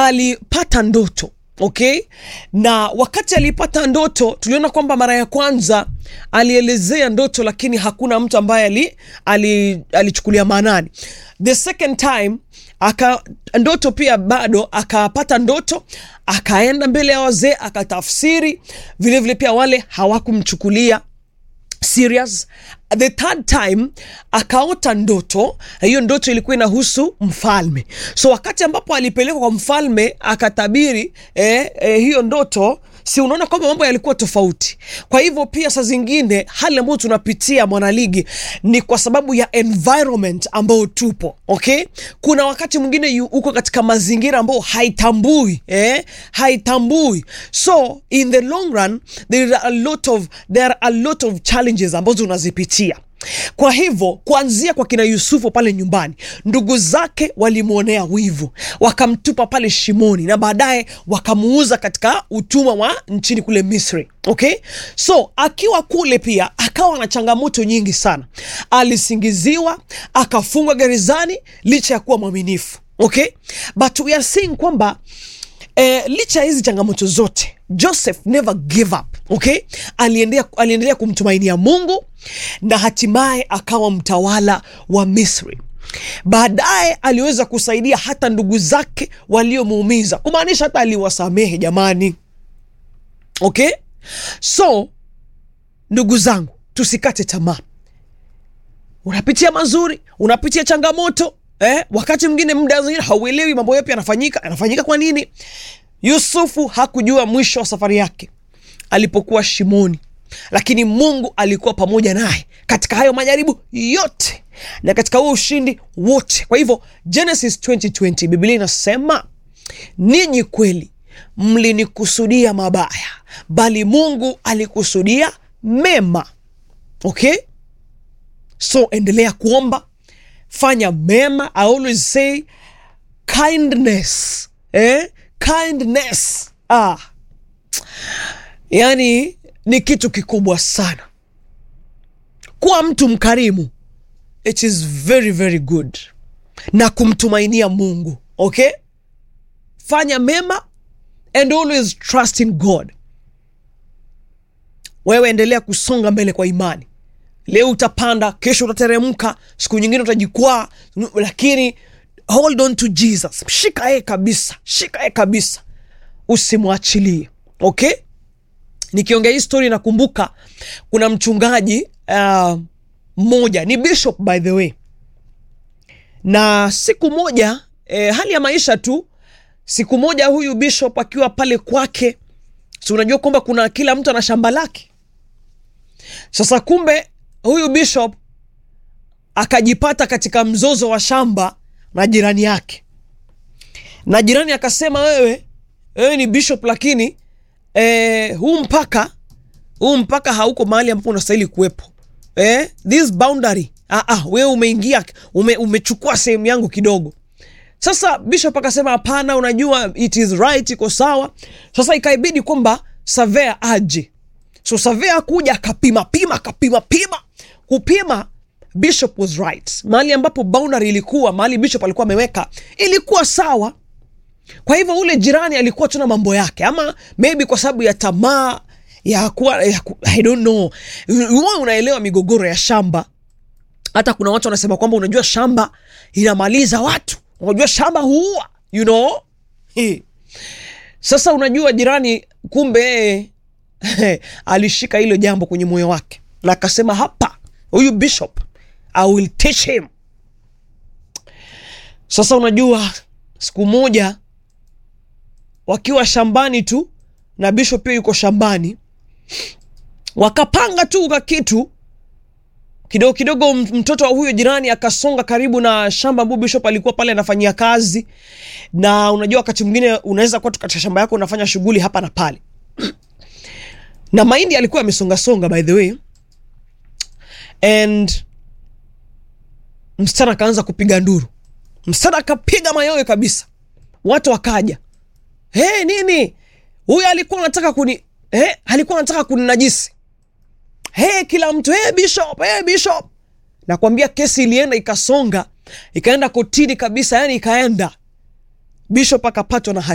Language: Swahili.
alipata ndoto okay na wakati alipata ndoto tuliona kwamba mara ya kwanza alielezea ndoto lakini hakuna mtu ambaye ali, ali, alichukulia maanani the second time aka ndoto pia bado akapata ndoto akaenda mbele ya wazee akatafsiri vilevile pia wale hawakumchukulia serious the third time akaota ndoto hiyo ndoto ilikuwa inahusu mfalme so wakati ambapo alipelekwa kwa mfalme akatabiri eh, eh, hiyo ndoto si unaona kwamba mambo yalikuwa tofauti kwa hivyo pia saa zingine hali ambayo tunapitia mwanaligi ni kwa sababu ya environment ambayo tupo okay kuna wakati mwingine yu- uko katika mazingira ambayo haitambui eh? haitambui so in the long run there are a lot of, there are a lot of challenges ambazo unazipitia kwa hivyo kuanzia kwa kina yusufu pale nyumbani ndugu zake walimwonea wivu wakamtupa pale shimoni na baadaye wakamuuza katika utumwa wa nchini kule misri okay so akiwa kule pia akawa na changamoto nyingi sana alisingiziwa akafungwa gerezani licha ya kuwa mwaminifu okay but we are seeing kwamba eh, licha ya hizi changamoto zote joseph never gave up okay aliendelea, aliendelea kumtumainia mungu na hatimaye akawa mtawala wa misri baadaye aliweza kusaidia hata ndugu zake waliomuumiza kumaanisha hata aliwasamehe jamani okay so ndugu zangu tusikate tamaa unapitia mazuri unapitia changamoto eh, wakati mwingine muda zingine hauelewi mambo yapi yanafanyika yanafanyika kwa nini yusufu hakujua mwisho wa safari yake alipokuwa shimoni lakini mungu alikuwa pamoja naye katika hayo majaribu yote na katika huo ushindi wote kwa hivyo genesis 2020 biblia inasema ninyi kweli mlinikusudia mabaya bali mungu alikusudia mema okay so endelea kuomba fanya mema i always say kindness eh? kindness ah. yani ni kitu kikubwa sana kuwa mtu mkarimu it is very very good na kumtumainia mungu okay fanya mema and always trust in god wewe endelea kusonga mbele kwa imani leo utapanda kesho utateremka siku nyingine utajikwaa lakini hold on to jesus shika yeye kabisa shika yeye kabisa usimwachilie okay nikiongea hii story nakumbuka kuna mchungaji uh, mmoja ni bishop by the way na siku moja eh, hali ya maisha tu siku moja huyu bishop akiwa pale kwake si unajua kwamba kuna kila mtu ana shamba lake sasa kumbe huyu bishop akajipata katika mzozo wa shamba na jirani yake na jirani akasema wewe wewe ni bishop lakini eh, huu mpaka huu mpaka hauko mahali ambapo unastahili kuwepo eh, this boundary ah, ah, wewe umeingia ume, umechukua sehemu yangu kidogo sasa bishop akasema hapana unajua it is right iko sawa sasa ikaibidi kwamba savea aje so savea akuja akapima pima akapima pima kupima bishop was right mahali ambapo boundary ilikuwa mahali bishop alikuwa ameweka ilikuwa sawa kwa hivyo ule jirani alikuwa tuna mambo yake ama maybe kwa sababu ya tamaa ya kuwa ya ku, i don't know huwa unaelewa migogoro ya shamba hata kuna watu wanasema kwamba unajua shamba inamaliza watu unajua shamba huua you know He. sasa unajua jirani kumbe yeye alishika hilo jambo kwenye moyo wake na akasema hapa huyu bishop i will teach him sasa unajua siku moja wakiwa shambani tu na bishop pia yuko shambani wakapanga tu ka kitu kidogo kidogo m- mtoto wa huyo jirani akasonga karibu na shamba ambapo bishop alikuwa pale anafanyia kazi na unajua wakati mwingine unaweza kuwa tu katika shamba yako unafanya shughuli hapa na pale na mahindi alikuwa amesongasonga by the way and msichana akaanza kupiga nduru msichana akapiga mayowe kabisa watu wakaja hey, nini huyu alikuwa anataka kuni hey, alikuwa anataka kuninajisi hey, kila mtu hey, bishop hey, bishop nakwambia kesi ilienda ikasonga ikaenda kotini kabisa yani ikaenda bishop akapatwa na